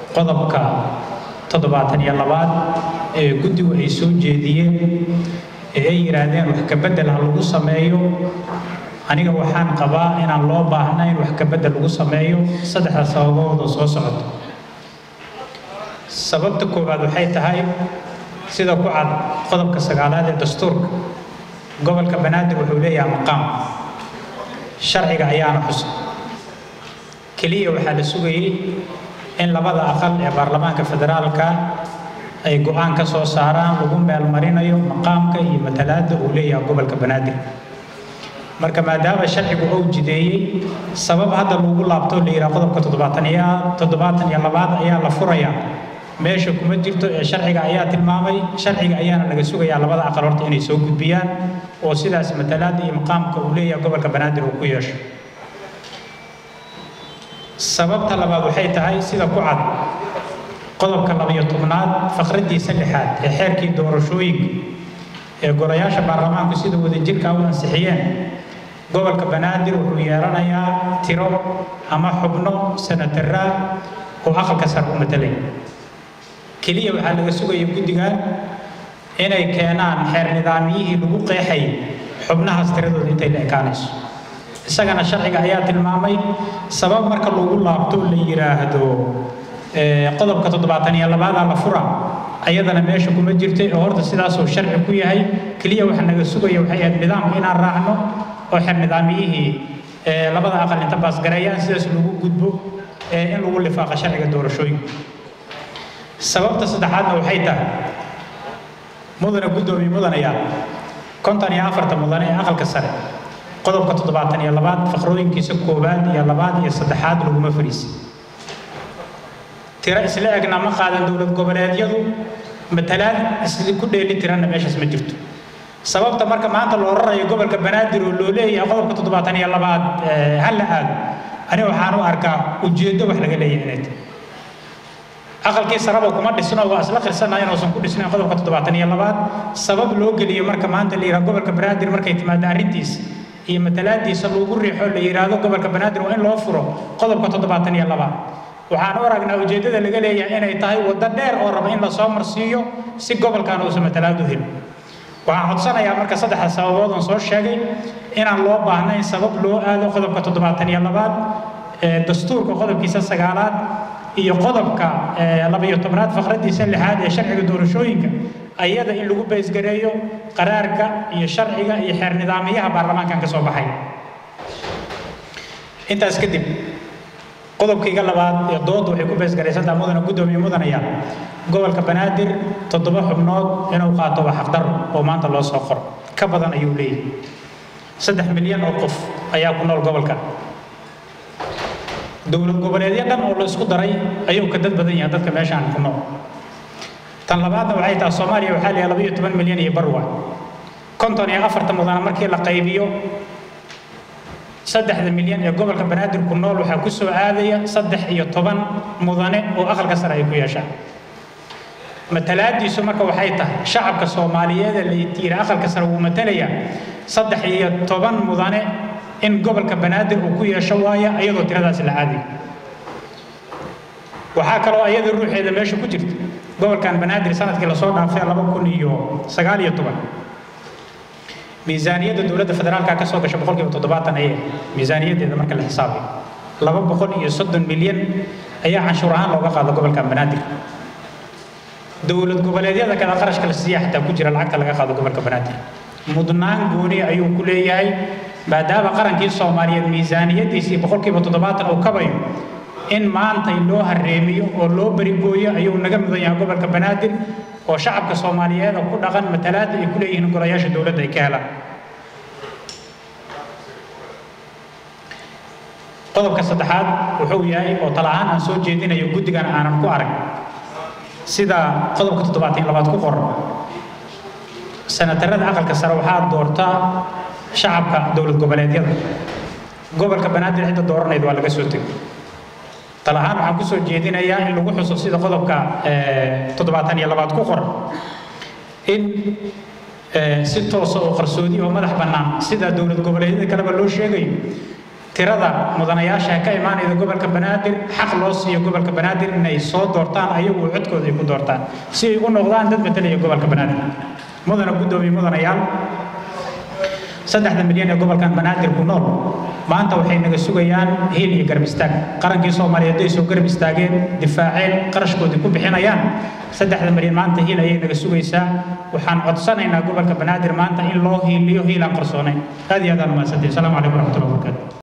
qodobka toddobaatan iyo labaad ee guddigu ay soo jeediyeen ee ay yidhaahdeen wax ka beddel ha lagu sameeyo aniga waxaan qabaa inaan loo baahnayn wax ka beddel lagu sameeyo saddexda sababood oo soo socota sababta koowaad waxay tahay sida ku cad qodobka sagaalaad ee dastuurka gobolka banaadir wuxuu leeyahay maqaam sharciga ayaana xusay keliya waxaa la sugayey in labada aqal ee baarlamaanka federaalka ay go-aan ka soo saaraan lagu meelmarinayo maqaamka iyo matalaadda uu leeyahay gobolka banaadir marka maadaama sharcigu uu jideeyey sabab hadda lagu laabto la yidhaha qodobka toddobaataniya toddobaatan iyo labaad ayaa la furayaa meesha kuma jirto ee sharciga ayaa tilmaamay sharciga ayaana laga sugayaa labada aqal horta inay soo gudbiyaan oo sidaas matalaadda iyo maqaamka uu leeyahay gobolka banaadir uu ku yeesho sababta labaad waxay tahay sida ku cad qodobka labayo tobnaad faqraddiisa lixaad ee xeerkii doorashooyinka ee golayaasha baarlamaanku sida wadajirka u ansixiyeen gobolka banaadir wuxuu yeelanayaa tiro ama xubno sanataraa oo aqalka sar u matalay keliya waxaa laga sugaya guddigan inay keenaan xeer nidaamyihii lagu qeexay xubnahaas tiradooda intay la ekaanayso isagana sharciga ayaa tilmaamay sabab marka lagu laabto la yidhaahdo qodobka toddobaatan iyo labaadaa la fura ayadana meesha kuma jirtay oo horta sidaasuu sharci ku yahay keliya waxa naga sugaya waxay ahayd nidaamka inaan raacno oo xeer nidaamyihii labada aqal inta baasgareeyaan sidaas lagu gudbo in lagu lifaaqa sharciga doorashooyinka sababta saddexaadna waxay tahay mudane guddoomiye mudanayaal konton iyo afarta mudane ee aqalka sare qodobka toddobaatan iyo labaad faqrooyinkiisa koowaad iyo labaad iyo saddexaad laguma fariisin tiro isla egna ma qaadan dowlad goboleedyadu matalaad isli ku dheeli tiranna meeshaas ma jirto sababta marka maanta loo rarayo gobolka banaadir oo loo leeyahay qodobka toddobaatan iyo labaad ha la aado ani waxaan u arkaa ujeeddo wax laga leeyahay inay tahay aqalkii saraba kuma dhisno waa isla qirsanaa inuusan ku dhisnayn qodobka toddobaatan iyo labaad sabab loo geliyo marka maanta la yidhaha gobolka banaadir markay timaado arrintiisa iyo matalaadiisa lagu riixo la yidhaahdo gobolka banaadir waa in loo furo qodobka toddobaatan iyo labaad waxaan u aragnaa ujeeddada laga leeyahay inay tahay waddo dheer oo raba in lasoo marsiiyo si gobolkan uusan matalaad u helin waxaan codsanayaa marka saddexda sababood oon soo sheegay inaan loo baahnayn sabab loo aado qodobka toddobaatan iyo labaad dastuurka qodobkiisa sagaalaad iyo qodobka labayo tobnaad faqraddiisa lixaad ee sharciga doorashooyinka ayada in lagu baysgareeyo qaraarka iyo sharciga iyo xeer nidaamiyaha baarlamaankan ka soo baxay intaas kadib qodobkayga labaad ee dooda waxay ku baysgaraysantaha mudana guddoomiye mudanaya gobolka banaadir toddoba xubnood inuu qaato waa xaqdaro oo maanta loo soo qoro ka badan ayuu leeyahay saddex milyan oo qof ayaa ku nool gobolka dowlad goboleedyo dhan oo la isku daray ayuu ka dad badan yahay dadka meeshaan ku nool tan labaadna waxay tahay soomaaliya waxaa leeyahay laba iyo toban milyan iyo barwa konton iyo afarta mudana markii la qaybiyo saddexda milyan ee gobolka banaadir ku nool waxaa ku soo aadaya saddex iyo toban mudane oo aqalka sare ay ku yeeshaan matalaadiisu marka waxay tahay shacabka soomaaliyeed ee la yidhi aqalka sare wuu matalayaa saddex iyo toban mudane in gobolka banaadir uu ku yeesho waaya iyadoo tiradaasi la aadayo waxaa kaloo iyada ruuxeeda meesha ku jirta gobolkan banaadir sanadkii lasoo dhaafay laba kun iyo sagaal iyo toban miisaaniyadda dowladda federaalka ka soo gasha boqolkiiba toddobaatan ayay miisaaniyaddeeda marka la xisaabayo laba boqol iyo soddon milyan ayaa canshuur ahaan looga qaado gobolkan banaadir dowlad goboleedyada kale qarashka la siiya xataa ku jira lacagta laga qaado gobolka banaadir mudnaan gooni ayuu ku leeyahay maadaama qarankii soomaaliyeed miisaaniyaddiisii boqolkiiba toddobaatan uu kabayo in maantay loo hareemiyo oo loo berigooyo ayuu naga mudan yahay gobolka banaadir oo shacabka soomaaliyeed oo ku dhaqan matalaadda ay ku leeyihiin golayaasha dowladda ay ka helaan qodobka saddexaad wuxuu yahay oo tala ahaan aan soo jeedinayo guddigan aanan ku arag sida qodobka toddobaatan labaad ku qoran sanatarada aqalka sare waxaa doortaa shacabka dowlad goboleedyada gobolka banaadir cidda dooranayd waa laga soo tegay tal ahaan waxaan ku soo jeedinayaa in lagu xuso sida qodobka toddobaatan iyo labaad ku qoran in si toosa oo qarsoodi oo madax bannaan sida dowlad goboleedyada kaleba loo sheegayo tirada mudanayaasha ka imaanayda gobolka banaadir xaq loo siiyo gobolka banaadir inay soo doortaan ayagu codkooda ay ku doortaan si ay u noqdaan dad matalaya gobolka banaadir mudana guddoomiye mudanayaal saddexda milyan ee gobolkan banaadir ku nool maanta waxay naga sugayaan hiil iyo garab istaag qarankii soomaaliyeed ay soo garab istaageen difaaceen qarashkoodii ku bixinayaan saddexda milyan maanta hiil ayay naga sugaysaa waxaan codsanaynaa gobolka banaadir maanta in loo hiiliyo hiilaan qarsoonayn aad iyo aad aan umahadsantihin asalaamu calaykum waraxmatullahi wabarakaatu